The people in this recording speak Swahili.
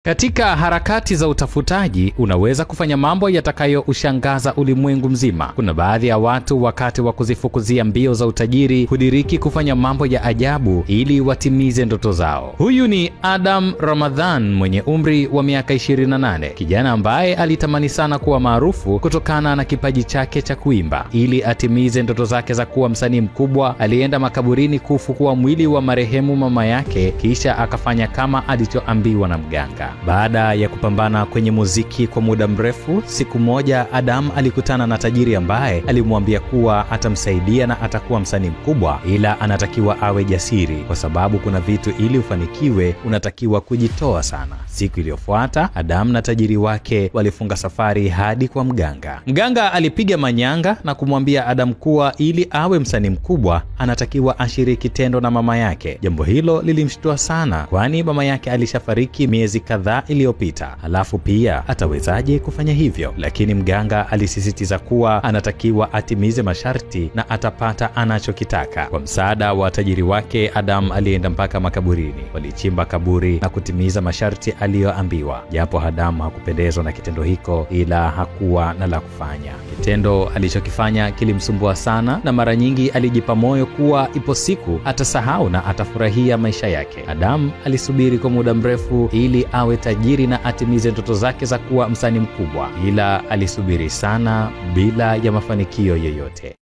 Katika harakati za utafutaji unaweza kufanya mambo yatakayoushangaza ulimwengu mzima. Kuna baadhi ya watu wakati wa kuzifukuzia mbio za utajiri hudiriki kufanya mambo ya ajabu ili watimize ndoto zao. Huyu ni Adam Ramadhan mwenye umri wa miaka 28, kijana ambaye alitamani sana kuwa maarufu kutokana na kipaji chake cha kuimba. Ili atimize ndoto zake za kuwa msanii mkubwa, alienda makaburini kufukua mwili wa marehemu mama yake, kisha akafanya kama alichoambiwa na mganga. Baada ya kupambana kwenye muziki kwa muda mrefu, siku moja Adam alikutana na tajiri ambaye alimwambia kuwa atamsaidia na atakuwa msanii mkubwa, ila anatakiwa awe jasiri, kwa sababu kuna vitu ili ufanikiwe unatakiwa kujitoa sana. Siku iliyofuata Adam na tajiri wake walifunga safari hadi kwa mganga. Mganga alipiga manyanga na kumwambia Adam kuwa ili awe msanii mkubwa anatakiwa ashiriki tendo na mama yake. Jambo hilo lilimshtua sana, kwani mama yake alishafariki miezi kadhaa iliyopita. Halafu pia atawezaje kufanya hivyo? Lakini mganga alisisitiza kuwa anatakiwa atimize masharti na atapata anachokitaka. Kwa msaada wa tajiri wake, Adam alienda mpaka makaburini. Walichimba kaburi na kutimiza masharti aliyoambiwa. Japo Adam hakupendezwa na kitendo hiko, ila hakuwa na la kufanya. Kitendo alichokifanya kilimsumbua sana, na mara nyingi alijipa moyo kuwa ipo siku atasahau na atafurahia maisha yake. Adam alisubiri kwa muda mrefu ili awe tajiri na atimize ndoto zake za kuwa msanii mkubwa, ila alisubiri sana bila ya mafanikio yoyote.